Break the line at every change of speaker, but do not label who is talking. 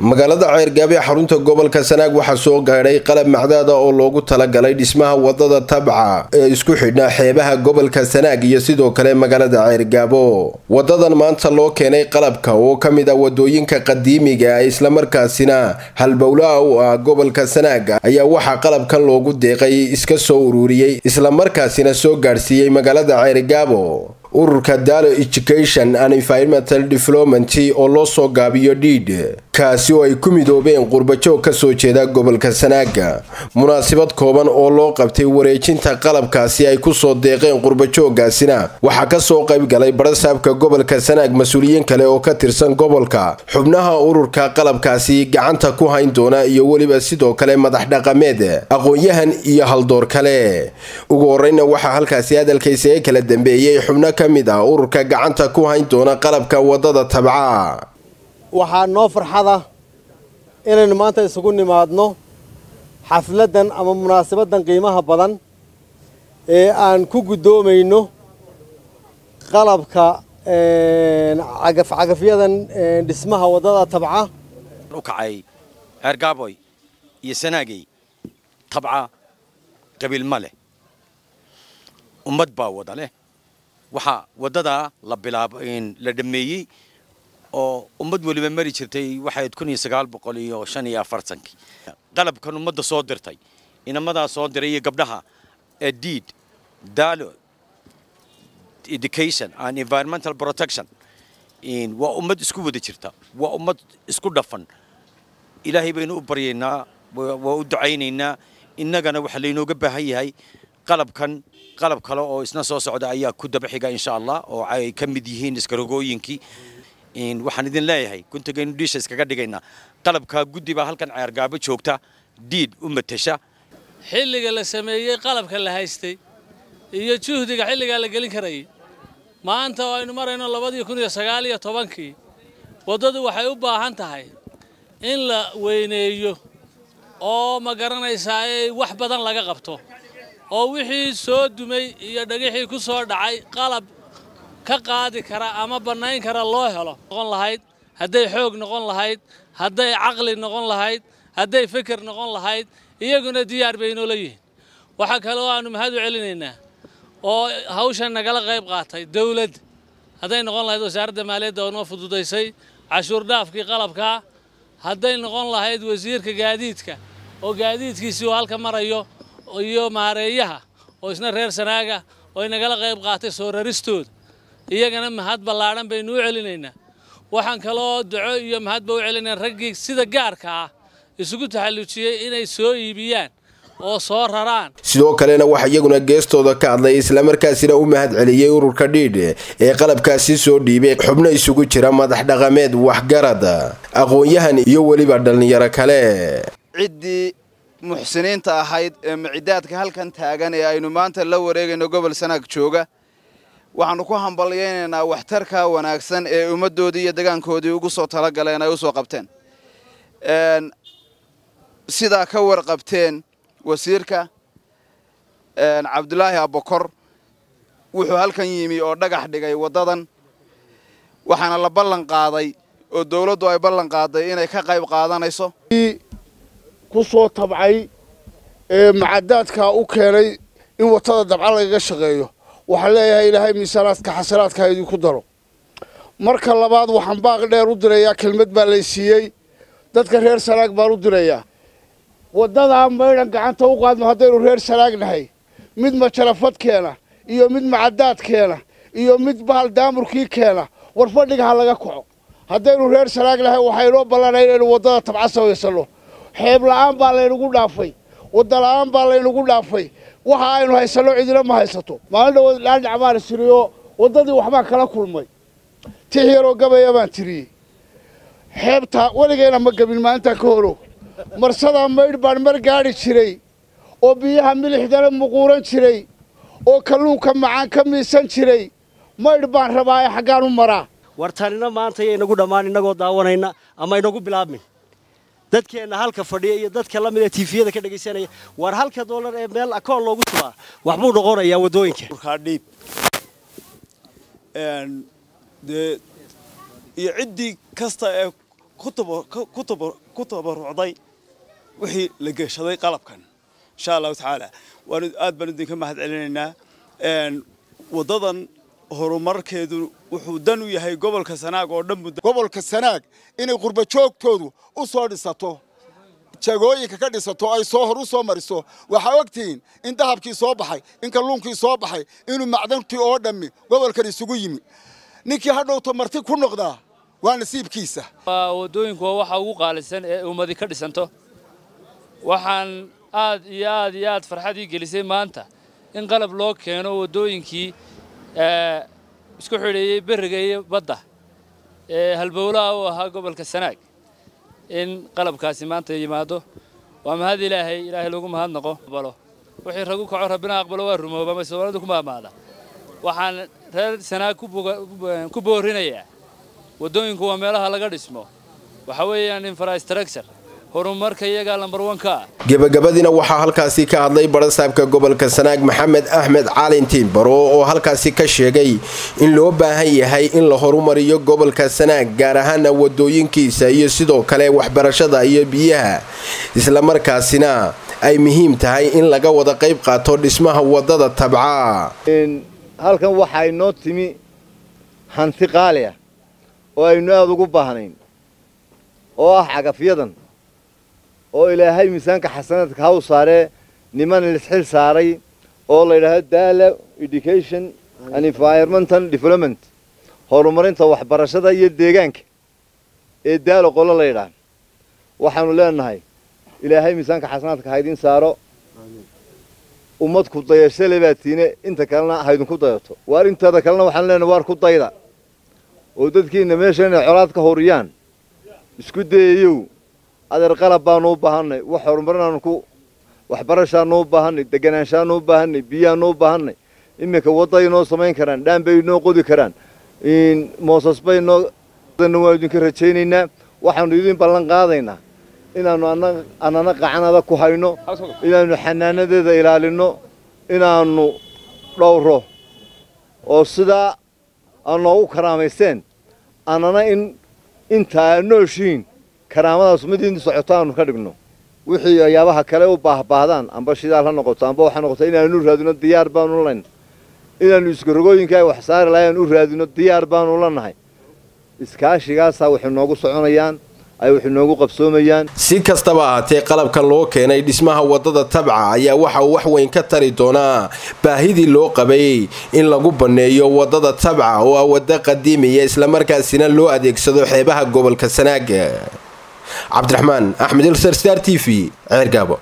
magaalada ceergaabe xarunta gobolka sanaag waxaa soo gaadhay qalab macdaada oo loogu talagalay dhismaha wadada tabca ee isku xidhnaa xeebaha gobolka sanaag iyo sidoo kale magaalada ceergaabo wadadan maanta loo keenay qalabka oo ka mid ah wadooyinka qadiimiga ah islamarkaasina halbowlaha u ah gobolka sanaag ayaa waxaa qalabkan loogu deeqay iska soo ururiyey islamarkaasina soo gaadhsiiyey magaalada ceergaabo ururka dalo education and environmental development oo loo soo gaabiyo dhiidh kaasi oo ay ku midoobeen qurbajoog ka soo jeeda gobolka sanaaga munaasabad kooban oo loo qabtay wareejinta qalabkaasi ay kusoo deeqeen qurbajoogaasina waxaa kasoo qayb galay barasaabka gobolka sanaag mas-uuliyiin kale oo ka tirsan gobolka xubnaha ururka qalabkaasi gacanta ku hayn doona iyo weliba sidoo kale madax dhaqameed aqoon-yahan iyo haldoor kale ugu horeyna waxaa halkaasi hadalkaysa ee kala dambeeyey xubno ka mid ah ururka gacanta ku hayn doona qalabka wadada tabca
waxaa noo farxada inaynu maanta isugu nimaadno xafladdan ama munaasabaddan qiimaha badan ee aan ku guddoomayno qalabka cagafcagafyadan dhismaha waddada tabca
u kacay ceergaaboy iyo sanaagey tabca qabiil ma leh ummad baa wada leh waxaa waddadaa la bilaabo la dhammeeyey oo ummad weliba mari jirtay waxayd kun iyo sagaal boqol iyo shan iyo afartankii qalabkan ummadda soo dirtay inamadaa soo diray iyo gabdhaha ee deed dalo education and environmental protection waa ummad isku wada jirta waa ummad isku dhafan ilaahay baynu u baryaynaa waa u ducaynaynaa innagana waxaa laynooga baahan yahay qalabkan qalab kale oo isna soo socda ayaa ku daba xiga insha allah oo ay ka mid yihiin iskarogooyinkii waxaan idin leeyahay guntagaynu dhiisha iskaga dhigaynaa qalabkaa guddi baa halkan ceergaabo joogta diid u matasha
xilliga la sameeyey qalabka la haystay iyo juhdiga xilligaa la gelin karayay maanta oo aynu marayno labadii kun iyo sagaal iyo tobankii waddadu waxay u baahan tahay in la weyneeyo oo ma garanaysaa ee wax badan laga qabto oo wixii soo dumay iyo dhagixii ku soo dhacay qalab ka qaadi kara ama bannayn kara loo helo noqon lahayd hadday xoog noqon lahayd hadday caqli noqon lahayd hadday fikir noqon lahayd iyaguna diyaar bay inoola yihiin waxaa kale oo aannu mahad u celinaynaa oo hawshan nagala qayb qaatay dawladda hadday noqon lahayd wasaaradda maaliyadda oo noo fududaysay cashuur dhaafkii qalabkaa hadday noqon lahayd wasiirka gaadiidka oo gaadiidkiisii uu halka marayo iyo maareeyaha oo isna reer sanaaga oo ay nagala qayb qaatay soo raristooda iyagana mahad ballaadhan baynu u celinaynaa waxaan kaloo duco iyo mahadba u celinaynaa raggii sida gaarka ah isugu taxallujiyey inay soo iibiyaan oo soo raraan
sidoo kalena waxaa iyaguna geestooda ka hadlay islamarkaasina u mahad celiyey ururka dhiidh ee qalabkaasi soo dhiibay xubno isugu jira madax dhaqameed waxgarad aqoon-yahan iyo weliba dhallinyaro kale
ciddii muxsiniinta ahayd ee micidaadka halkan taagan ee aynu maanta la wareegayno gobol sanaag jooga waxaannu ku hambalyaynaynaa waxtarka wanaagsan ee ummaddoodii iyo degaankoodii ugu soo talagaleen ay u soo qabteen sidaa ka warqabteen wasiirka cabdulaahi abokor wuxuu halkan yimi oo dhagax dhigay waddadan waxaana la ballan qaaday oo dawladdu ay ballan qaaday inay ka qayb qaadanayso
ku soo tabcay ee macadaadkaa u keenay in watada dabca lagaga shaqeeyo waxaan leeyahay ilaahay miisaanaadka xasanaadka ha idinku daro marka labaad waxaan baaq dheer u dirayaa kelmad baa lay siiyey dadka reer sanaag baan u dirayaa waddadaa maydhan gacanta u qaadno haddaynu reer sanaag nahay mid majarafad keena iyo mid macadaad keena iyo mid bahal daamurkii keena war fadhiga ha laga kaco haddaynu reer sanaag nahay waxaynoo ballanay inaynu waddada tabca samaysanno xeeb la'aan baa laynagu dhaafay wadda la'aan baa laynagu dhaafay waxa aynu haysanno cidina ma haysato maalin dhawood laandhac baan tiriyo waddadii waxbaan kala kulmay tix yaroo gabaya baan tiriyey xeebtaa weligayna ma gabin maalintaan ka horo marsadaa maydh baan mar gaadhi jiray oo biyaha milixdana muquuran jiray oo kalluunka macaan ka miisan jiray maydh baan rabaa ee xaggaan u maraa
wartanina maanta iyo inagu dhammaan innagoo daawanayna ama inagu bilaabmin dadkeenna halka fadhiya iyo dadka la mida tiifiyada ka dhegaysanaya war halka doolar ee meel akoon loogu tubaa waxbuu noqonayaa waddooyinka
dhiib dee iyo ciddii kasta ee ku tabarucday wixii la geshaday qalabkan insha allahu tacaala waanu aad baan idinka mahad celinaynaa waddadan horumarkeedu wuxuu dan u yahay gobolka sanaag oo dhan
gobolka sanaag inay qurba joogtoodu u soo dhisato jagooyinka ka dhisato ay soo hor u soo mariso waxaa ogtihiin in dahabkii soo baxay in kalluunkii soo baxay inuu macdantii oo dhammi gobolkan isugu yimi ninkii hadhowto marti ku noqdaa waa nasiibkiisa
waddooyinku waa waxa ugu qaalisan ee ummadi ka dhisanto waxaan aad iyo aad iyo aad farxad ii gelisay maanta in qalab loo keeno waddooyinkii isku xidheeyey berriga iyo badda ee halbowlaha u ahaa gobolka sanaag in qalabkaasi maanta yimaado waa mahad ilaahay ilaahay lagu mahadnaqo aqbalo wixii ragu kaco rabbina aqbalo waa rumooba ma soomaalida ku maamaada waxaan reer sanaag ku boorinayaa waddooyinku waa meelaha laga dhismo waxa weeyaan infrastructure horumarka iyagaa lambar wanka ah
gebagabadiina waxaa halkaasi ka hadlay barasaabka gobolka sanaag maxamed axmed caalin tiimbaro oo halkaasi ka sheegay in loo baahan yahay in la horumariyo gobolka sanaag gaar ahaana wadooyinkiisa iyo sidoo kale waxbarashada iyo biyaha islamarkaasina ay muhiim tahay in laga wada qayb qaato dhismaha wadada tabca
halkan waxaa inoo timi hanti qaali ah oo aynu aada ugu baahnayn oo ah cagafyadan oo ilaahay miisaanka xasanaadka haw saaree niman lisxil saaray oo la yidhaahdo daala education and environmental development horumarinta waxbarashada iyo deegaanka ee daalo qolo la yidhaah waxaanu leenahay ilaahay miisaanka xasanaadka ha idin saaro ummad ku dayasho le baa tiine inta kalena ha idinku dayato waar inteeda kalena waxaan leenahay waar ku dayda oo dadkiina meesha inay colaad ka horiyaan isku dayayow adeer qalab baanu u baahannay wax horumarinaanu ku waxbarashaanu u baahannay deganaanshaanu u baahannay biyaanu u baahannay iminka wadday noo samayn karaan dhaan bay noo qodi karaan moosas bay noo waanu idinka rajaynaynaa waxaanu idin ballan qaadaynaa inaannu annana qacanada ku hayno inaannu xanaanadeeda ilaalinno inaannu dhowro oo sidaa aad noogu karaamaysteen annana in inta aad nooshiin karaamadaas mid in socoto aanu ka dhigno wixii ayaabaha kale u baahbaahdaan amba shidaal ha noqoto amba waxa noqoto inaanu raadino diyaar baanu layn inaannu iskarogooyinka ay wax saari lahayn u raadino diyaar baanu lanahay iskaashigaasaa waxay noogu soconayaan ay waxay noogu qabsoomayaan
si kastaba ahaatee qalabkan loo keenay dhismaha wadada tabca ayaa waxa uu wax weyn ka tari doonaa baahidii loo qabay in lagu banneeyo wadada tabca oo ah waddo qadiimiya islamarkaasina loo adeegsado xeebaha gobolka sanaag cabdiraxmaan axmed ilsar star t v ceergaabo